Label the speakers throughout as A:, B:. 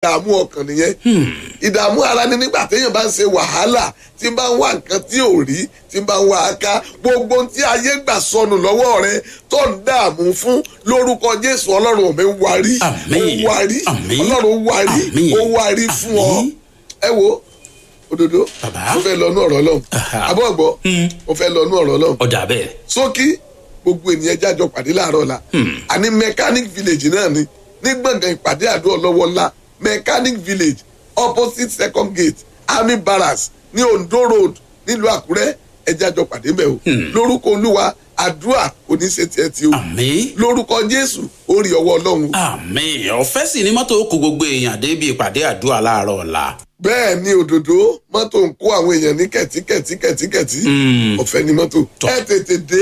A: ìdààmú ọkàn nìyẹn ìdààmú ara ni nígbà téèyàn bá ń ṣe wàhálà tí ń bá ń wá nǹkan tí ò rí tí ń bá ń wá a ká gbogbo ohun tí ayé gbà sọnù lọ́wọ́ rẹ tó ń dààmú fún lórúkọ jésù ọlọ́run mi ń warí
B: Àmín.
A: ó warí
B: Àmín.
A: ọlọ́run warí
B: Àmín.
A: ó warí fún ọ
B: Àmín.
A: ẹ wo òdodo
B: Bàbá.
A: mo fẹ́ lọ nú ọ̀rọ̀ ọlọ́run
B: Aha.
A: àbọ̀ ọ̀gbọ́ mo fẹ́ lọ nú ọ̀rọ̀ ọlọ́run
B: ọ̀dà bẹ́ẹ̀.
A: sókí gbogbo ènìyàn jájọ pàdé láàárọ̀ la àní mechanic village náà ni ní gbọ̀ngàn ìpàdé àdó ọlọ́wọ́ ńlá mechanic village opposite second gate army barracks ní ondo road nílùú àkúrẹ́ ẹ jájọ pàdé mẹ́ o lórúkọ olúwa àdúrà kò ní ṣe tiẹ̀ tí o
B: àmín.
A: lórúkọ jésù ó rí ọwọ́ ọlọ́run o.
B: àmín ọ̀fẹ́ sì ni mọ́tò kó gbogbo èèyàn débi ìpàdé àdúrà láàárọ̀ ọ̀la.
A: bẹ́ẹ̀ ni òdòdó mọ́tò ń kó àwọn èèyàn ní kẹ̀tíkẹ̀tí kẹ̀tíkẹ̀tí ọ̀fẹ́ ni mọ́tò
B: Tọ́.
A: ẹ tètè dé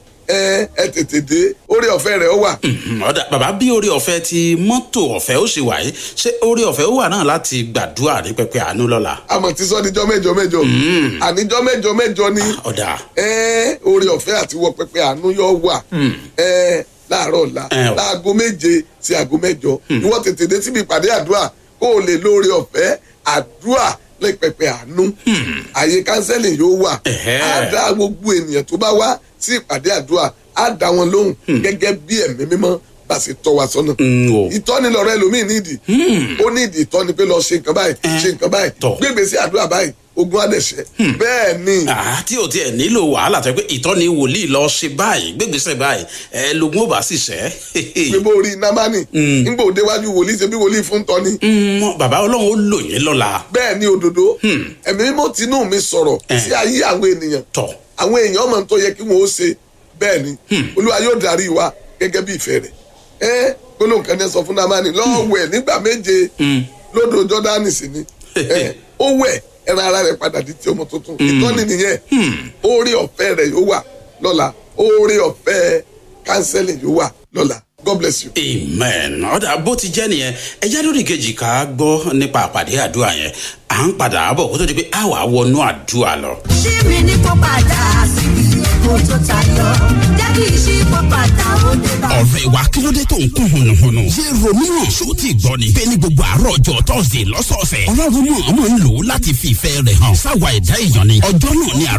A: ẹ ẹ tètè dé orí ọ̀fẹ́ rẹ̀ ó wà.
B: Mhm, ọ̀dà bàbá bí orí ọ̀fẹ́ ti mọ́tò ọ̀fẹ́ ó ṣe wà yìí ṣé orí ọ̀fẹ́ ó wà náà láti gbàdúrà ní pẹpẹ àánú lọ́la.
A: àmọ̀ tí sọ níjọ́ mẹ́jọ mẹ́jọ àníjọ́ mẹ́jọ mẹ́jọ ni
B: ọ̀dà
A: ẹ orí ọ̀fẹ́ àti wọ pẹpẹ àánú yóò wà ẹ láàárọ̀ ọ̀la
B: Ẹ o.
A: láago méje sí aago mẹ́jọ ìwọ tètè dé síbi ìpàdé àdúrà kó o lè lóore ọ̀fẹ́ àdúrà lè pẹpẹ àánú àyè kánsẹ́lì yóò wà
B: Ẹ̀hẹ́.
A: á dá gbogbo ènìyàn tó bá wá sí ìpàdé àdúrà á dá wọn lóhùn gẹ́gẹ́ bí ẹ̀mí mímọ́ bá ṣe tọ́ wa sọ́nà
B: ń o.
A: ìtọ́ni lọ́rọ̀ ẹlòmíì nídìí ó nídìí ìtọ́ni pé lọ ṣe nǹkan báyìí ṣe nǹkan báyìí
B: Tọ́.
A: gbégbèsè àdúrà báyìí ogun àdẹ̀ṣẹ́ bẹ́ẹ̀ ni
B: Ah, tí o tiẹ̀ nílò wàhálà tó yẹ pé ìtọ́ni wòlíì lọ ṣe báyìí gbégbèsè báyìí ẹ lógún ó bá sì ṣẹ́.
A: pé bó rí námánì nígbà òde wájú wòlíì ṣe bí wòlíì fún tọ́ni
B: Mm, bàbá ọlọ́run ó lò yín lọ́la.
A: bẹ́ẹ̀ ni òdodo ẹ̀mí mímọ́ tinú mi sọ̀rọ̀
B: Eh.
A: sí ayé àwọn ènìyàn
B: tọ̀
A: àwọn èèyàn ọmọ tó yẹ kí wọn ó ṣe bẹ́ẹ̀ ni olúwa yóò darí wa gẹ́gẹ́ bí ìfẹ́ rẹ̀ ẹ gbólóhùn kan ní sọ fún námánì lọ́ọ́ wẹ̀ nígbà méje lódò jọ́dánì sí ni ẹ, ó wẹ̀ ẹran ara rẹ̀ padà di ti ọmọ tuntun ìtọ́ni nìyẹn oore ọ̀fẹ́ rẹ̀ yóò wà lọ́la oore ọ̀fẹ́ kánsẹ́lì yóò wà lọ́la god bless you.
B: amen ọ̀dà bó ti jẹ́ nìyẹn ẹja lórí kejì ká gbọ́ nípa àpàdé àdúrà yẹn à ń padà bọ̀ kó tó di pé a wà wọnú àdúrà lọ.
C: ṣí mi ní kó padà síbi ètò tó tayọ jẹ́ kí n ṣí kó padà ó dé bá.
D: ọ̀rẹ́ wa kí ló dé tó ń kún hùnùhùnù. ṣé romeo ṣó ti gbọ́ ni. bẹ́ẹ̀ ni gbogbo àárọ̀ ọjọ́ tọ́sídẹ̀ẹ́ lọ́sọ̀ọ̀sẹ̀. ọlọ́run mọ̀ ọmọ ń lò ó láti fi ìfẹ́ rẹ̀ hàn. sáwa ẹ̀dá èèyàn ni. ọjọ́ náà ni